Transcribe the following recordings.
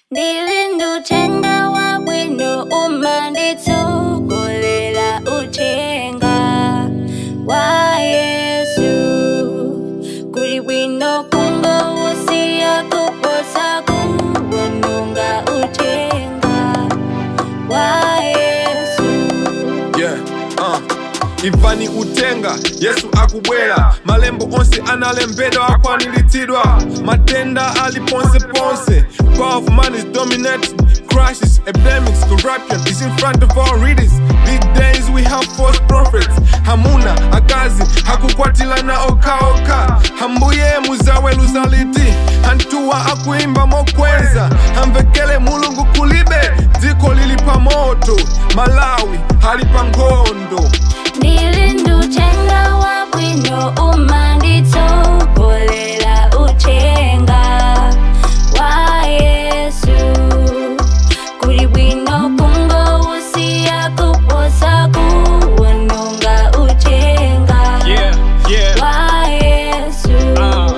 Ndilinda uthenga wabwino uma nditsogolera uthenga wa Yesu kuli bwino kungowusiya kuposa kuwononga uthenga wa Yesu yeah, uh. imvani utenga yesu akubwera malembo onse analembedwa akwaniritsidwa matenda ali ponseponse power of man is dominating crashes epidemics corruption is in front of our readers these days we have false prophets hamuna akazi hakukwatilana okaoka hambuye muzaweluza liti hantuwa akuimba mokweza hamvekele mulungu kulibe dziko lili pa moto malawi hali pa nkhondo Ndilinda uthenga wabwino uma nditsogolera uthenga wa Yesu kuli bwino kungowusiya kuposa kuwononga uthenga Yeah, yeah. wa Yesu Ah.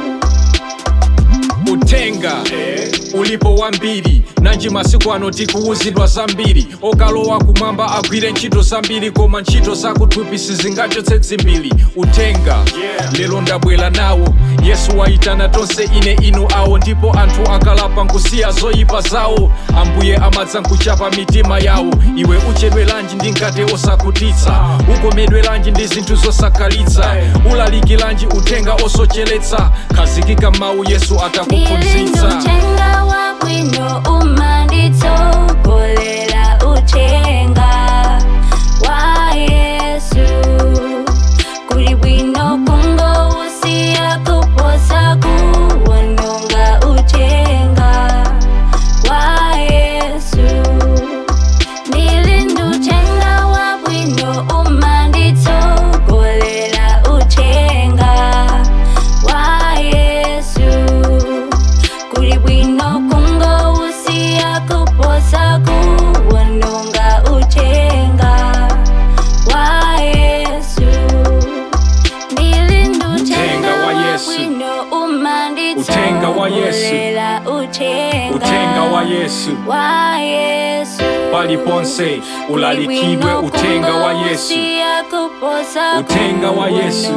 utenga ulipo wambiri nanji masiku ano tikuwuzidwa zambiri okalowa kumwamba agwire ntchito zambiri koma ntchito zakuthupi sizingachotse dzimbiri utenga lero ndabwera nawo yesu wayitana tonse ine inu awo ndipo anthu akalapa nkusiya zoyipa zawo ambuye amadza nkuchapa mitima yawo iwe uchedwelanji ndi ngati osakutitsa ukomedwelanji ndi zinthu zosakhalitsa ulalikilanji uthenga osocheretsa khazikika mawu yesu Ndilinda akakuphunzitsa uthenga wabwino uma nditsogolera uthenga wa Yesu kuli bwino kungowusiya kuposa kuwononga uthenga wa Yesu Ndilinda uthenga wabwino uma nditsogolera uthenga wa Yesu kuli bwino kungowusiya kuposa kuwononga uthenga wa Yesu Ndilinda Uthenga wa Yesu. wabwino uma Uthenga wa Yesu. nditsogolera uthenga utenga wa yesu wa Yesu paliponse ulalikidwe utenga wa yesu Utenga wa Yesu.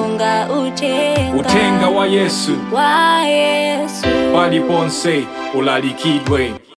utenga wa yesu wa Yesu paliponse ulalikidwe